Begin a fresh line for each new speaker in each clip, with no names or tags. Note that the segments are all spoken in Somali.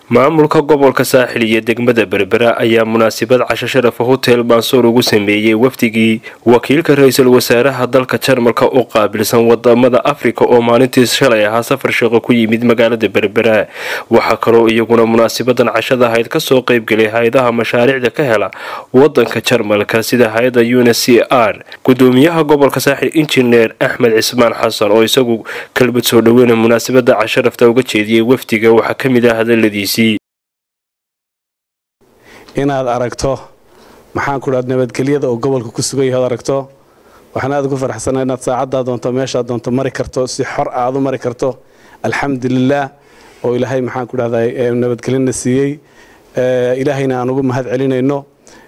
maamulka gobolka saaxil iyo degmada berbera ayaa munaasabad casho sharafa hotel mansuur ugu sameeyey wafdigii wakiilka ra-iisul wasaaraha dalka jarmalka u qaabilsan wadamada afrika oo maalintii shalay ahaa safar shaqo ku yimid magaalada berbera waxaa kaloo iyaguna munaasabadan cashada ahayd kasoo qeybgelay hay-adaha mashaariicda ka hela wadanka jarmalka sida hay-ada un c r gudoomiyaha gobolka saaxil injineer axmed cismaan xasan oo isagu kalbad soo dhaweyna munaasabada casharafta uga jeediyey wafdiga waxaa kamid ah hadaladiisi
inaad aragto maxaan ku dhaha nabadgelyada oo gobolka ku sugan yahay od aragto waxaan aad ugu faraxsanaa inaad saacaddaa doonto meeshaad doonto mari karto si xor aad u mari karto alxamdulilaah oo ilaahay maxaan ku dhahdaa nabadgelyana siiyey ilaahayna aan ugu mahad celinayno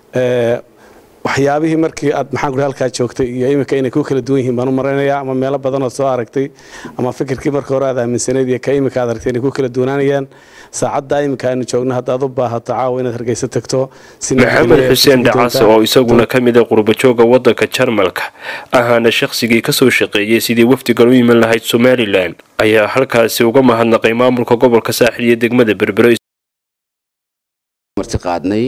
waxyaabihii markii aad maxaan ku halkaa joogtay iyo iminka inay ku kala duwan yihiin baan u maraynayaa ama meelo badanood soo aragtay ama fikirkii marka hore aad aaminsanayd iyo ka iminka aad aragtay inay ku kala duwanaanayaan saacadda iminka aynu joogno haddaad u baahato caawa inaad hargeysa tagto
maxamed xuseen dhacase oo isaguna ka mid a qurbajooga wadanka jarmalka ahaana shaqsigii kasoo shaqeeyey sidii wafdigan u iman lahayd somalilan ayaa halkaasi uga mahadnaqay maamulka gobolka saaxil iyo degmada berbero
marti qaadnay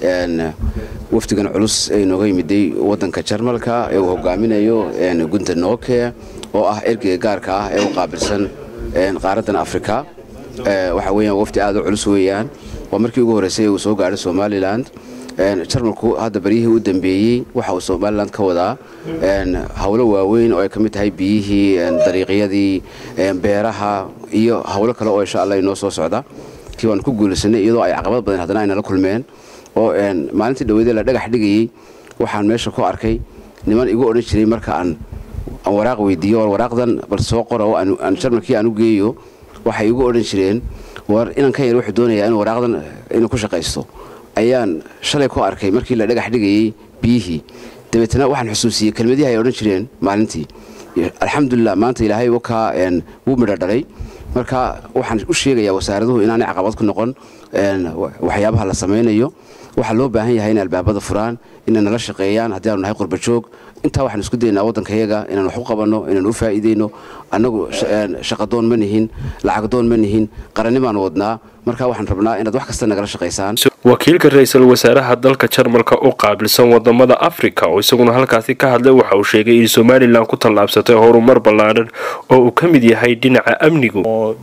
wafdigan culus ee inooga yimiday wadanka jarmalka ee uu hogaaminayo gunta nooke oo ah ergeyga gaarka ah ee u qaabilsan qaaradan afrika waxa weyaan wafdi aad u culus weeyaan waa markii ugu horreysay uu soo gaadhay somalilan jarmalku hadda baryihii u dambeeyey waxa uu somalilan ka wadaa howlo waaweyn oo ay ka mid tahay biyihii dariiqyadii beeraha iyo howlo kale oo insha allah inoo soo socda kii waan ku guulaysanay iyadoo ay caqabad badan haddana aynala kulmeen oo maalintii dhaweydee la dhagax dhigayey waxaan meesha ku arkay niman igu odhan jiray marka aan waraaq weydiiyo war waraaqdan bal soo qora oo aan jarmalkii aan u geeyo waxay igu odhan jireen war inankan yar wuxuu doonayaa inuu waraaqdan inuu ku shaqaysto ayaan shalay ku arkay markii la dhagax dhigayey biyihii dabeetna waxaan xusuusiyey kelmadihii ay odhan jireen maalintii alxamdulilah maanta ilaahay wakaa wuu midho dhalay marka waxaan u sheegayaa wasaaraduhu inaanay caqabad ku noqon waxyaabaha la samaynayo waxaa loo baahan yahay inay albaabada furaan inay nala shaqeeyaan haddii aanu nahay qurbajoog intaa waxaan isku daynaa waddankayaga inaan wax u qabanno inaan u faa'iidayno annagu shaqadoon ma nihin lacagdoon ma nihin qarannimaan wadnaa marka waxaan rabnaa inaad wax kasta nagala shaqaysaan
wakiilka ra-iisul wasaaraha dalka jarmalka u qaabilsan wadamada afrika oo isaguna halkaasi ka hadlay waxa uu sheegay in somalilan ku tallaabsatay horumar ballaadhan oo uu ka mid yahay dhinaca amnigu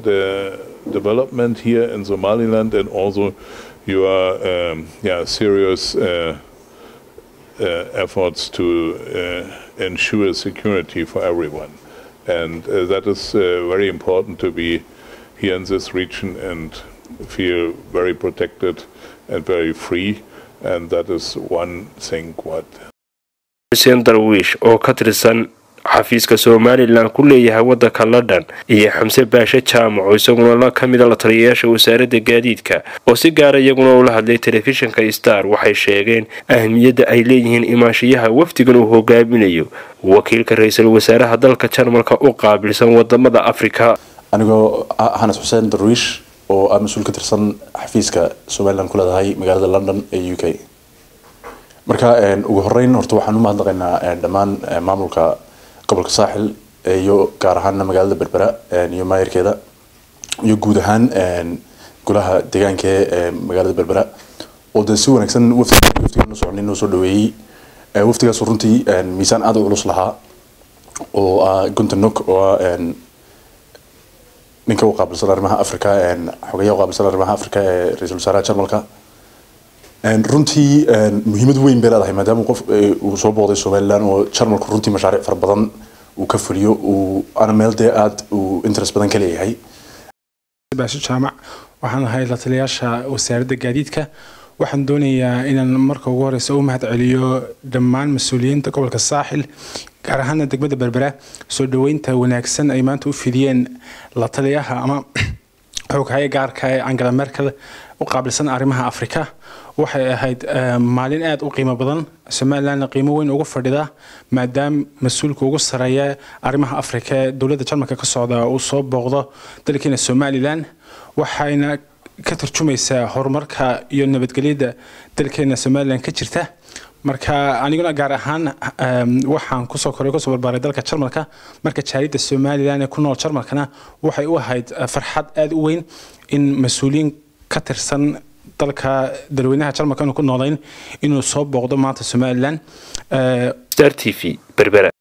development here in Somaliland and also your um, yeah, serious uh, uh, efforts to uh, ensure security for everyone. And that is very important to be here in this region and feel very protected and very free. And that is one thing what.
xuseen darwiish oo ka tirsan xafiiska somalilan ku leeyahay wadanka london iyo xamse baashe jaamac oo isaguna ka mida la taliyayaasha wasaaradda gaadiidka oo si gaara iyaguna ula hadlay telefishinka star waxay sheegeen ahmiyadda ay leeyihiin imaanshiyaha wafdigan uu hogaaminayo wakiilka ra-iisul wasaaraha dalka jarmalka u qaabilsan wadamada afrika
anigoo hanas xuseen darwiish oo ah mas-uul ka tirsan xafiiska somalilan ku leedahay magaalada london ee u k marka ugu horeyn horta waxaan u mahadnaqaynaa dhammaan maamulka gobolka saaxil iyo gaar ahaana magaalada berbera iyo maayirkeeda iyo guud ahaan golaha deegaanka ee magaalada berbera oo dee si wanaagsan wafdiga noo soconay noo soo dhaweeyey wafdigaas runtii miisaan aad u culus lahaa oo ah gunta nok oo ah ninka u qaabilsan arrimaha africa xogeyaha u qaabilsan arrimaha africa ee ra-iisul wasaaraha jarmalka runtii muhiimad weyn bay leedahay maadaama qof uu soo booqday somalilan oo jarmalku runtii mashaariic fara badan uu ka fuliyo uu ana meel dee aad uu interest badan ka leeyahay
baasho jaamac waxaan ahay la taliyaasha wasaaradda gaadiidka waxaan doonayaa inaan marka ugu horeysa u mahad celiyo dhammaan mas-uuliyiinta gobolka saaxil gaar ahaana degmada berbera soo dhaweynta wanaagsan ay maanta u fidiyeen la taliyaha ama xooghaye gaarka ee angela merkel u qaabilsan arrimaha afrika waxay ahayd maalin aada u qiimo badan somalilanna qiimo weyn ugu fadhida maadaama mas-uulka ugu sareeya arrimaha afrika ee dowladda jarmalka ka socda uu soo booqdo dalkeena somalilan waxayna ka tarjumaysaa horumarka iyo nabadgelyada dalkeena somalilan ka jirta marka aniguna gaar ahaan waxaan kusoo koray kusoo barbaaray dalka jarmalka marka jaaliyadda somalilan ee ku nool jarmalkana waxay u ahayd farxad aada u weyn in mas-uuliyiin ka tirsan dalka dalweynaha jarmalka inuu ku noolayn inuu soo booqdo maanta somalilan
star t v berbera